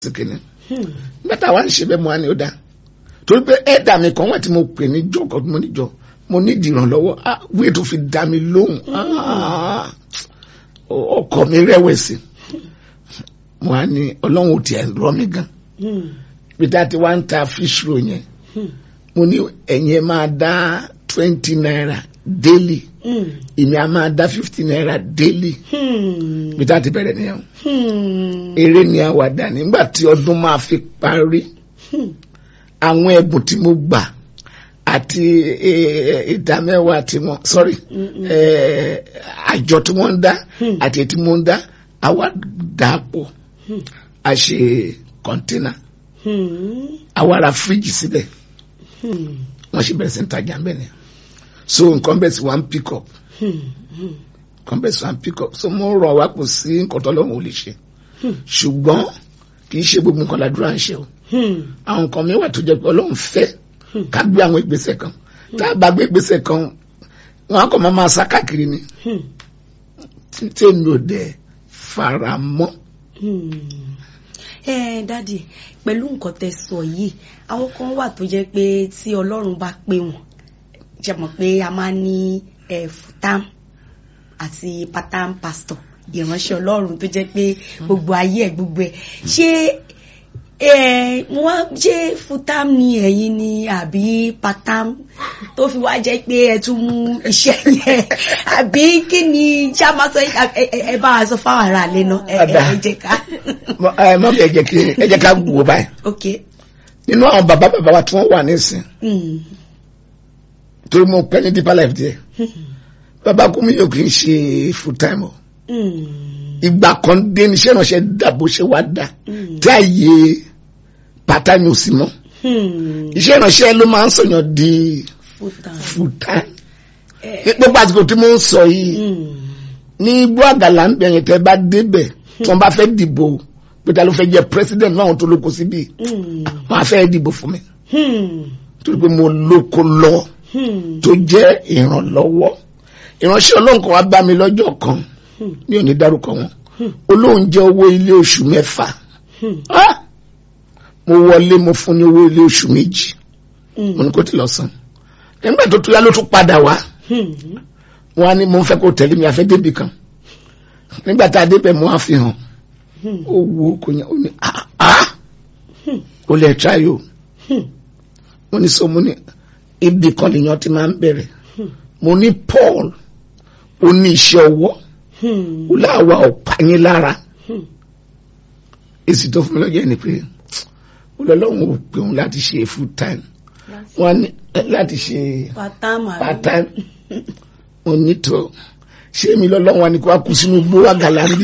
kìíní nígbà tá a wá ń ṣe bẹ́ẹ̀ mo wá ní ó dáa torí pé ẹ̀dà mi kan wà tí mo pè ní jọkọ̀ mo níjọ mo ní ìdìrànlọ́wọ́ wíì tó fi dá mi lóhùn ọkọ mi rẹ̀wẹ̀sì mo wá ní ọlọ́run ò tiẹ̀ rọ mi gan bí tá a ti wá ń ta fish roll yẹn mo ní ẹ̀yin ẹ̀ máa dá twenty naira daily èmi a máa dá fifty naira daily bí tá a ti bẹ̀rẹ̀ nìyẹn eré ni àwàdà nígbà tí ọdún máa fi parí àwọn ẹ̀bùn tí mo gbà àti ìdámẹ́wàá tí wọ́n sorry àjọ tí wọ́n ń dá àti ètí mo ń dá àwa dàpọ̀ a ṣe kọ́ńtínà àwa ra fíríjì síbẹ̀ wọ́n ṣe bẹ̀rẹ̀ sí ń tajà ń bẹ̀ ni so nǹkan bẹ̀ sí one pick up nǹkan bẹ̀ sí one pick up so mo rọ̀ wá kò sí nǹkan tó lọ́wọ́ ò lè ṣe ṣùgbọ́n kì í ṣe gbogbo nǹkan ládùúrà ń ṣe o àwọn nǹkan mi wà tó jẹ́ pé ọlọ́run fẹ́ ká gbé àwọn ìgbésẹ̀ kan tá a bá gbé ìgbésẹ̀ kan wọn á kọ́ máa máa sá káàkiri ni tí èmi ò dẹ̀ fara mọ́. ẹ dádì pẹ̀lú nǹkan tẹ́ sọ yìí àwọn kan wà tó jẹ́ pé tí ọlọ́run bá pè wọ́n jẹ́ mọ̀ pé a máa ní futam àti patam pastor ìránṣẹ́ ọlọ́run tó jẹ́ pé gbogbo ayé ẹ̀ gbogbo ẹ̀ ṣé wọ́n ṣe futam ni ẹ̀yin ni àbí patam tó fi wá jẹ́ pé ẹ tún mú iṣẹ́ yẹn àbí kí ni ṣá máa sọ ẹ bá wa sọ fáwọn ará ilé náà ẹ jẹ́ ká. ẹ má bẹ jẹ́ kí ẹ jẹ́ ká wò báyìí. ok. nínú àwọn bàbá bàbá wa tí wọ́n wà nísìn torí mo pẹ́ ní deeper life díẹ̀ bàbá kúmi yóò kì í ṣe full time o ìgbà kan dé ní iṣẹ́ ìránṣẹ́ dà bó ṣe wá dà tí àyè part-time ò sí mọ́ iṣẹ́ ìránṣẹ́ ló máa ń sọ̀yàn di full time gbogbo àsìkò tí mo ń sọ yìí ní igbó àgàlà ń bẹ̀yẹn tẹ́ bá débẹ̀ tí wọ́n bá fẹ́ dìbò pé ta ló fẹ́ jẹ́ president náà tó lóko síbí wọ́n á fẹ́ dìbò fún mi torí pé mo lóko lọ tó jẹ́ ìrànlọ́wọ́ ìránṣẹ́ ọlọ́run kan wá bá mi lọ́jọ́ kan mi ò ní dárúkọ wọn olóhùn jẹ́ owó ilé oṣù mẹ́fà mo wọlé mo fún ní owó ilé oṣù méjì mo ní kó ti lọ san nígbà tó tún yá ló tún padà wá wọn á ní mo fẹ́ kó tẹ̀lé mi àfẹ́ débi kan nígbà tá a débẹ̀ mo á fi hàn ó wo kò yẹn ó ní ah ó lè try o mo ní so mo ní ibì kan lèèyàn ti máa ń bẹ̀rẹ̀ mo ní Paul ó ní iṣẹ́ ọwọ́ ó láwa ọ̀pá yín lára èsì tó fún mi lọ́jọ́ ni pé olólùwọ̀n ò pè òun láti ṣe full time wọ́n ní láti ṣe part time mo ní tó ṣé mi lọ́lọ́wọ́n ni kó wá kú sínú igbó àgàlà ń bí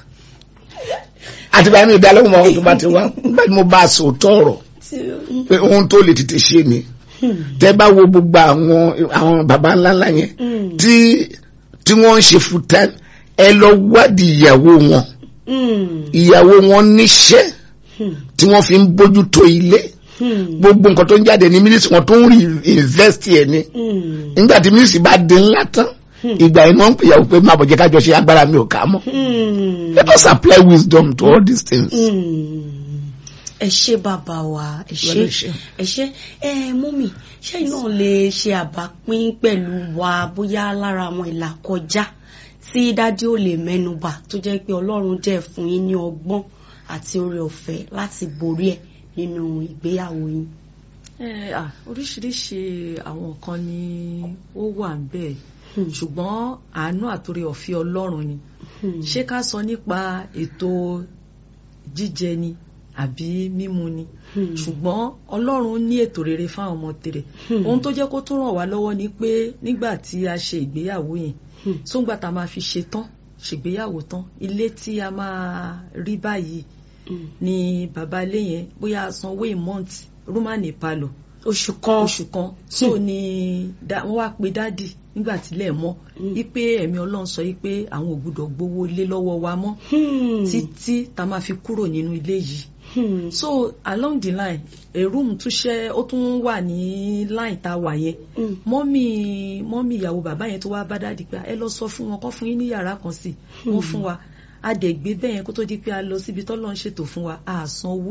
àti báyìí mi ìdálẹ́wọ̀n àwọn tó bá ti wá nígbà tí mo bá a sọ tọ̀rọ̀ pé ohun tó lè tètè ṣe ni tẹ́ bá wo gbogbo àwọn àwọn baba ńláńlá yẹn tí tí wọ́n ń ṣe full time ẹ lọ wádìí ìyàwó wọn ìyàwó wọn níṣẹ́ tí wọ́n fi ń bójú tó ilé gbogbo nǹkan tó ń jáde ní mínísítì wọn tó ń rí invest ẹ̀ ni nígbà tí mínísítì bá di ńlá tán ìgbà yìí wọ́n ń pèyàwó pé má bọ̀ jẹ́ kájọ ṣe agbára mi ò ká mọ́ let us apply wisdom to all these things. ẹ ṣé bàbá wa ẹ ṣé ẹ ṣé ẹ mọ́mì ṣẹ́yìn náà lè ṣe àbápín pẹ̀lú wa bóyá lára àwọn ìlà kọjá tí dádì ò lè mẹ́nubà tó jẹ́ pé ọlọ́run jẹ́ fún yín ní ọgbọ́n àti oore ọ̀fẹ́ láti borí ẹ̀ nínú ìgbéyàwó yín. oríṣiríṣi àwọn nǹkan ni ó wà ń bẹ̀ ṣùgbọ́n àánú àtòrè ọ̀fẹ́ ọlọ́run ni ṣé ká sọ nípa ètò jíjẹ ni àbí mímu ni ṣùgbọ́n ọlọ́run ní ètò rere fáwọn ọmọ tirẹ̀ ohun tó jẹ́ kó tún ràn wá lọ́wọ́ ni pé nígbà tí a ṣe ìgbéyàwó yẹn sóńgbà tá a máa fi ṣe tán ṣègbéyàwó tán ilé tí a máa rí báyìí ni bàbá ilé yẹn bóyá sanwó ìmọ̀ǹtì rúmánì palọ̀ oṣù kan oṣù kan so ni wọ́n wá pe dádì nígbà tílẹ̀ mọ́ wípé ẹ̀mí ọlọ́run sọ wípé àwọn ò gbúdọ̀ gbowó ilé lọ́wọ́ wa mọ́ títí tá a máa fi kúrò nínú ilé yìí Hmm. so along the line a room tún ṣe ó tún wà ní line tá a wà yẹn mọ́mì mọ́mì ìyàwó bàbá yẹn tó wá bá dáàdì pé ẹ lọ sọ fún wọn kọ́ fún yín ní yàrá kan sí wọ́n fún wa a dẹ̀ gbé bẹ́ẹ̀ yẹn kó tó di pé a lọ síbi tọ́lọ́ ń ṣètò fún wa a san owó